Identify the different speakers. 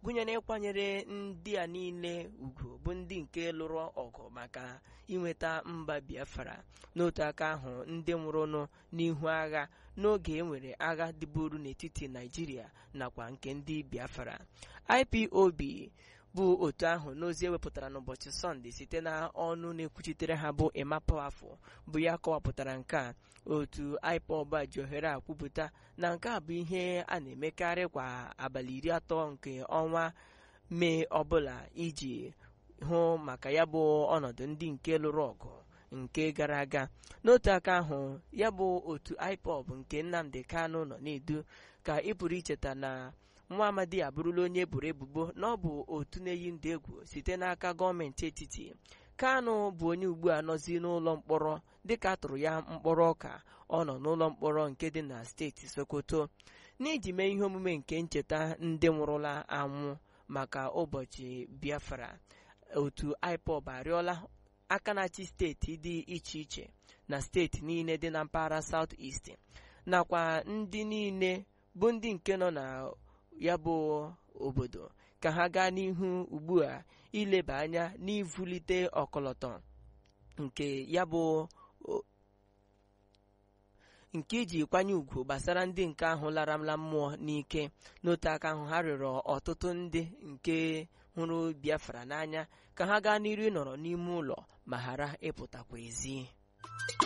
Speaker 1: gụnyere ịkwanyere ndị a niile ugwu bụ ndị nke lụrụ ọgụ maka inweta mba biafra n'otu aka ahụ ndị nwụrụnụ n'ihu agha n'oge enwere agha dịburu n'etiti naijiria nakwa nke ndị biafra ipob bụ otu ahụ n'ozi ewepụtara n'ụbọchị sọnde site na ọnụ na-ekwuchitere ha bụ emapafụ bụ ya kọwapụtara nke a otu ipob a ji ohere a kwupụta na nke a bụ ihe a na-emekarị kwa abalị iri atọ nke ọnwa mee ọbụla iji hụ maka ya bụ ọnọdụ ndị nke lụrụ ọgụ nke gara aga n'otu aka ahụ ya bụ otu ipob nke nnamdi kanu nọ na-edu ka ị pụrụ icheta na nwa amadi abụrụla onye eboro ebubo na ọ bụ otu na-eyi ndụ egwu site n'aka gọọmenti etiti kanu bụ onye ugbu a nọzi n'ụlọ mkpọrọ dịka a tụrụ ya mkpọrọ ka ọ nọ n'ụlọ mkpọrọ nke dị na steeti sokoto n'iji mee ihe omume nke ncheta ndị nwụrụla anwụ maka ụbọchị biafra otu ipob arịọla aka na-achị steeti dị iche iche na steeti niile dị na mpaghara South East nakwa ndị niile bụ ndị nke nọ na ya bụ obodo ka ha gaa n'ihu ugbu a ileba anya n'ivulite ọkọlọtọ nke ya bụ nke iji kwanye ugwu gbasara ndị nke ahụ laramla mmụọ n'ike n'otu aka ahụ ha rịọrọ ọtụtụ ndị nke hụrụ biafra n'anya ka ha gaa n'iru ịnọrọ n'ime ụlọ ma ghara ịpụtakwa ezi